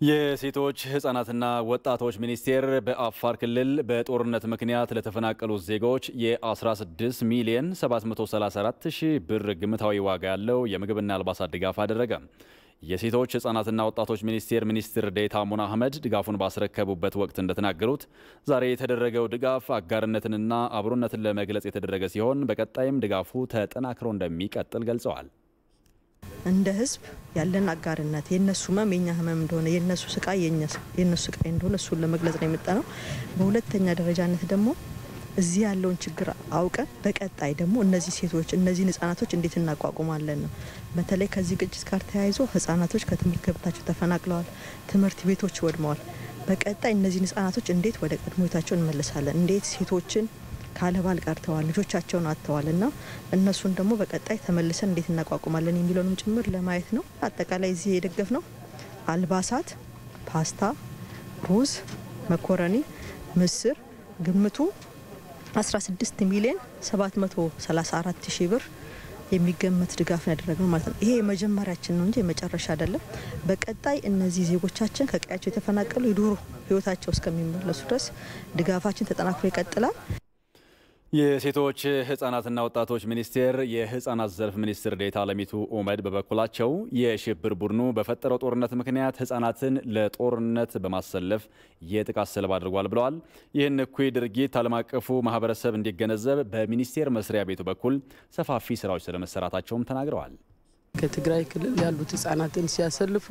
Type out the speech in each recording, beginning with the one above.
የሴቶች ህጻናትና ወጣቶች ሚኒስቴር በአፋር ክልል በጦርነት ምክንያት ለተፈናቀሉት ዜጎች የ16 ሚሊዮን 734 ሺህ ብር ግምታዊ ዋጋ ያለው የምግብና አልባሳት ድጋፍ አደረገ። የሴቶች ህጻናትና ወጣቶች ሚኒስቴር ሚኒስትር ዴኤታ ሙና አህመድ ድጋፉን ባስረከቡበት ወቅት እንደተናገሩት ዛሬ የተደረገው ድጋፍ አጋርነትንና አብሮነትን ለመግለጽ የተደረገ ሲሆን በቀጣይም ድጋፉ ተጠናክሮ እንደሚቀጥል ገልጸዋል። እንደ ህዝብ ያለን አጋርነት የነሱ ህመም የኛ ህመም እንደሆነ የነሱ ስቃይ የነሱ ስቃይ እንደሆነ እሱን ለመግለጽ ነው የመጣ ነው። በሁለተኛ ደረጃነት ደግሞ እዚህ ያለውን ችግር አውቀን በቀጣይ ደግሞ እነዚህ ሴቶች እነዚህን ህጻናቶች እንዴት እናቋቁማለን ነው። በተለይ ከዚህ ግጭት ጋር ተያይዞ ህጻናቶች ከትምህርት ገበታቸው ተፈናቅለዋል፣ ትምህርት ቤቶች ወድመዋል። በቀጣይ እነዚህን ህጻናቶች እንዴት ወደ ቀድሞ ህይወታቸው እንመልሳለን፣ እንዴት ሴቶችን ካለባል ቀርተዋል፣ ልጆቻቸውን አጥተዋል እና እነሱን ደግሞ በቀጣይ ተመልሰን እንዴት እናቋቁማለን የሚለውንም ጭምር ለማየት ነው። አጠቃላይ እዚህ የደገፍ ነው አልባሳት፣ ፓስታ፣ ሩዝ፣ መኮረኒ፣ ምስር ግምቱ 16 ሚሊዮን 734 ሺህ ብር የሚገመት ድጋፍ ነው ያደረግነው ማለት ነው። ይሄ የመጀመሪያችን ነው እንጂ የመጨረሻ አይደለም። በቀጣይ እነዚህ ዜጎቻችን ከቀያቸው የተፈናቀሉ የዱሮ ህይወታቸው እስከሚመለሱ ድረስ ድጋፋችን ተጠናክሮ ይቀጥላል። የሴቶች ህጻናትና ወጣቶች ሚኒስቴር የህጻናት ዘርፍ ሚኒስትር ዴኤታ አለሚቱ ኡመድ በበኩላቸው የሽብር ቡድኑ በፈጠረው ጦርነት ምክንያት ህጻናትን ለጦርነት በማሰለፍ የጥቃት ሰለባ አድርጓል ብለዋል። ይህን እኩይ ድርጊት ዓለም አቀፉ ማህበረሰብ እንዲገነዘብ በሚኒስቴር መስሪያ ቤቱ በኩል ሰፋፊ ስራዎች ስለመሰራታቸውም ተናግረዋል። ከትግራይ ክልል ያሉት ህጻናትን ሲያሰልፉ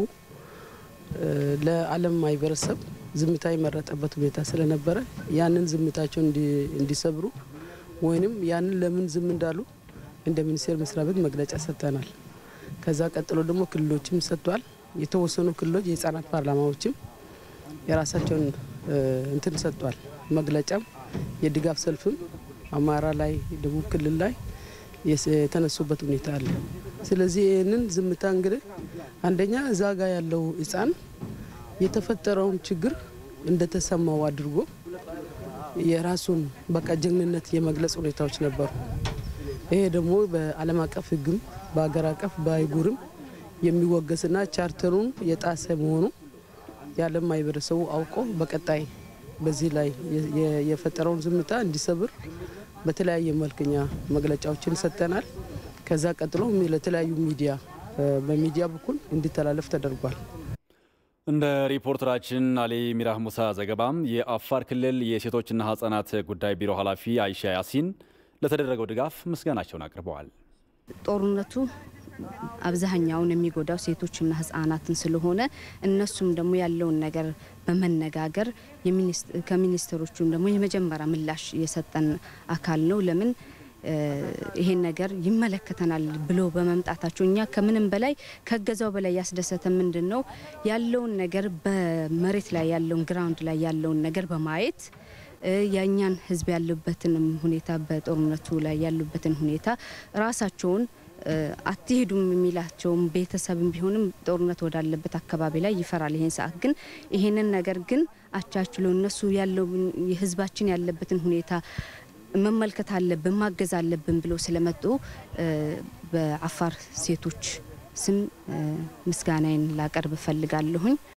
ለዓለም ማህበረሰብ ዝምታ የመረጠበት ሁኔታ ስለነበረ ያንን ዝምታቸውን እንዲሰብሩ ወይንም ያንን ለምን ዝም እንዳሉ እንደ ሚኒስቴር መስሪያ ቤት መግለጫ ሰጥተናል። ከዛ ቀጥሎ ደግሞ ክልሎችም ሰጥቷል። የተወሰኑ ክልሎች የህጻናት ፓርላማዎችም የራሳቸውን እንትን ሰጥቷል። መግለጫም የድጋፍ ሰልፍም አማራ ላይ፣ ደቡብ ክልል ላይ የተነሱበት ሁኔታ አለ። ስለዚህ ይህንን ዝምታ እንግዲህ አንደኛ እዛ ጋ ያለው ህጻን የተፈጠረውን ችግር እንደተሰማው አድርጎ የራሱን በቃ ጀግንነት የመግለጽ ሁኔታዎች ነበሩ። ይሄ ደግሞ በዓለም አቀፍ ህግም በሀገር አቀፍ በአህጉርም የሚወገስና ቻርተሩን የጣሰ መሆኑ የዓለም ማህበረሰቡ አውቆ በቀጣይ በዚህ ላይ የፈጠረውን ዝምታ እንዲሰብር በተለያየ መልክኛ መግለጫዎችን ሰጥተናል። ከዛ ቀጥሎ ለተለያዩ ሚዲያ በሚዲያ በኩል እንዲተላለፍ ተደርጓል። እንደ ሪፖርተራችን አሊ ሚራህ ሙሳ ዘገባም የአፋር ክልል የሴቶችና ህጻናት ጉዳይ ቢሮ ኃላፊ አይሻ ያሲን ለተደረገው ድጋፍ ምስጋናቸውን አቅርበዋል። ጦርነቱ አብዛኛውን የሚጎዳው ሴቶችና ህጻናትን ስለሆነ እነሱም ደግሞ ያለውን ነገር በመነጋገር ከሚኒስትሮቹም ደግሞ የመጀመሪያ ምላሽ የሰጠን አካል ነው። ለምን ይሄን ነገር ይመለከተናል ብሎ በመምጣታቸው እኛ ከምንም በላይ ከገዛው በላይ ያስደሰተ ምንድን ነው ያለውን ነገር በመሬት ላይ ያለውን ግራውንድ ላይ ያለውን ነገር በማየት የእኛን ህዝብ ያሉበትንም ሁኔታ በጦርነቱ ላይ ያሉበትን ሁኔታ ራሳቸውን አትሄዱም የሚላቸውም ቤተሰብም ቢሆንም ጦርነት ወዳለበት አካባቢ ላይ ይፈራል። ይሄን ሰዓት ግን ይሄንን ነገር ግን አቻችሎ እነሱ ያለው የህዝባችን ያለበትን ሁኔታ መመልከት አለብን ማገዝ አለብን ብለው ስለመጡ በአፋር ሴቶች ስም ምስጋናዬን ላቀርብ እፈልጋለሁኝ።